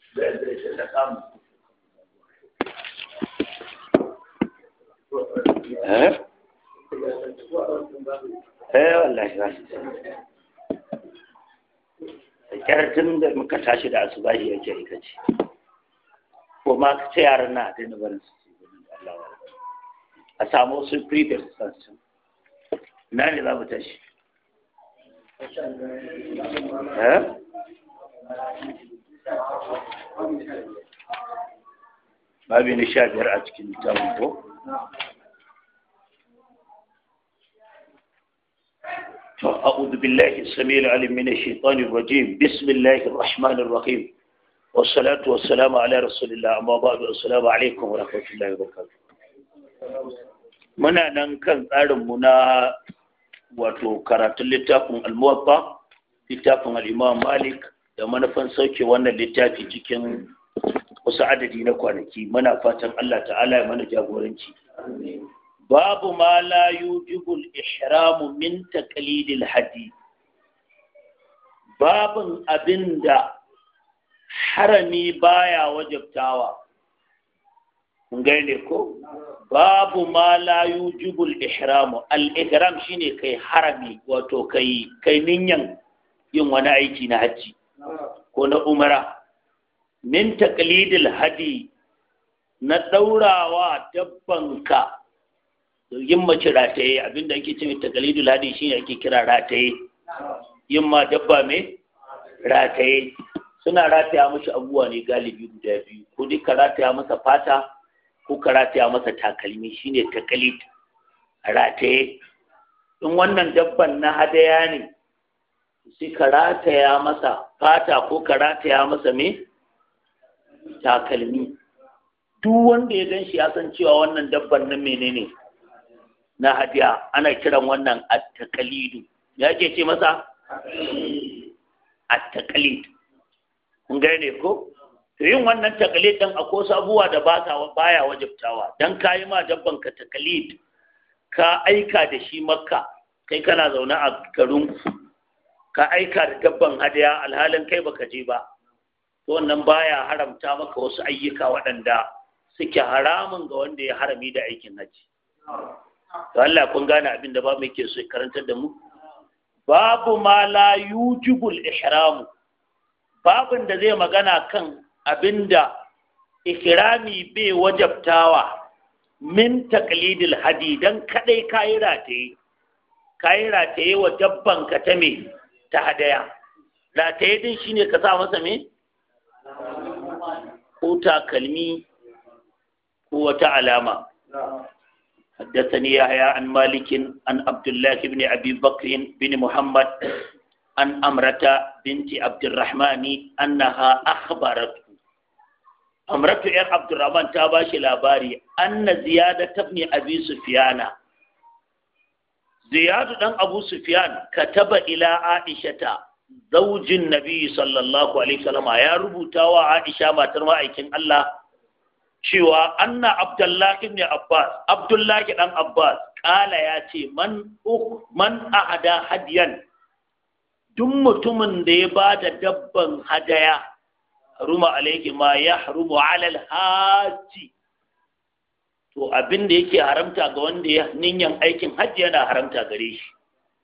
eh eh wallahi ba tun da muka tashi da asubahi yake aikace ko ma ka ce yaran na daina barin su su gudun da Allah a samu wasu previous sansu na ne za mu tashi eh babi na sha biyar a cikin littafin ko أعوذ بالله السميع العليم من الشيطان الرجيم بسم الله الرحمن الرحيم والصلاة والسلام على رسول الله أما بعد السلام عليكم ورحمة الله وبركاته muna nan kan tsarinmu na wato karatun littafin almuwatta littafin al'imam malik da manufan sauke wannan littafi cikin wasu adadi na kwanaki muna fatan allah ta'ala ya mana jagoranci babu ma la yujibul ihramu min taqlidil hadi babun abinda harami baya wajabtawa kun gane ko babu ma la yujibul ihramu al ihram shine kai harami wato kai kai ninyan yin wani aiki na haji ko na umara min taqlidil hadi na daurawa dabbanka yin mace rataye abinda ake ce mai takalidul hadi shine ake kira rataye yin ma dabba mai rataye suna rataya mashi abubuwa ne galibi guda biyu ko dai ka rataya masa fata ko ka rataya masa takalmi shine takalid rataye in wannan dabban na hadaya ne sai ka rataya masa fata ko ka rataya masa mai takalmi duk wanda ya gan shi ya san cewa wannan dabban nan menene na hadiya ana kiran wannan at-taqalidu ya ke ce masa at-taqalid kun gane ko to yin wannan taqalid din akwai wasu abubuwa da ba ta baya wajibtawa dan kayi ma dabban ka taqalid ka aika da shi makka kai kana zaune a garin ka aika da dabban hadiya alhalin kai baka je ba to wannan baya haramta maka wasu ayyuka waɗanda suke haramun ga wanda ya harami da aikin haji to Allah kun gane abin da ba mu yake so karantar da mu babu ma la yujibul ihram babin da zai magana kan abinda ihrami bai wajabtawa min taqlidil hadi dan kadai kai rataye kai rataye wa dabban ka ta me ta hadaya rataye din shine ka sa masa me ko takalmi ko wata alama حدثني يحيى عن مالك عن عبد الله بن ابي بكر بن محمد عن امرة بنت عبد الرحمن انها اخبرته امرة يا عبد الرحمن تاباشي لاباري ان زيادة ابن ابي سفيان زياد بن ابو سفيان كتب الى عائشة زوج النبي صلى الله عليه وسلم يا ربوتا وعائشة ما ترمى ايكن الله cewa anna abdullahi ibn abbas abdullahi dan abbas kala ya ce man man ahada hadiyan duk mutumin da ya ba da dabban hadaya ruma alaihi ma ya harumu alal haji to abin da yake haramta ga wanda ya ninyan aikin hajji yana haramta gare shi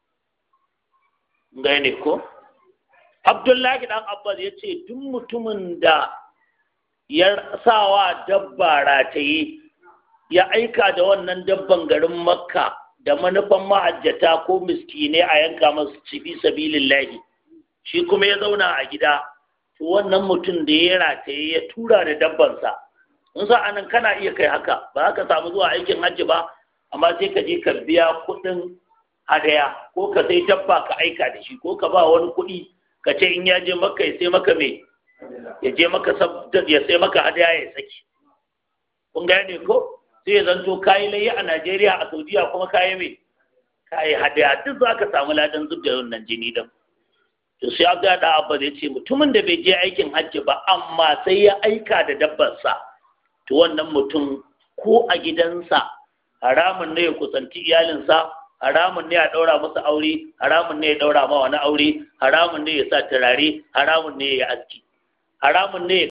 gane ko abdullahi dan abbas ya ce duk mutumin da ya sawa dabba rataye ya aika da wannan dabban garin makka da manufan ma'ajjata ko miskine a yanka masu cibi sabilillahi shi kuma ya zauna a gida to wannan mutum da ya rataye ya tura da dabbansa in sa anan kana iya kai haka ba ka samu zuwa aikin hajji ba amma sai ka je ka biya kuɗin hadaya ko ka sai dabba ka aika da shi ko ka ba wani kuɗi ka ce in ya je makka ya sai maka me ya je maka ya sai maka hadaya ya saki kun gane ko sai ya zanto kayi layi a Najeriya a Saudiya kuma kayi mai kayi hadaya duk za ka samu ladan zub da wannan jini din to sai Abdul da Abba ya ce mutumin da bai je aikin hajji ba amma sai ya aika da dabbarsa to wannan mutum ko a gidansa haramun ne ya kusanci iyalinsa haramun ne ya ɗaura masa aure haramun ne ya ɗaura ma wani aure haramun ne ya sa turare haramun ne ya aski haramun ne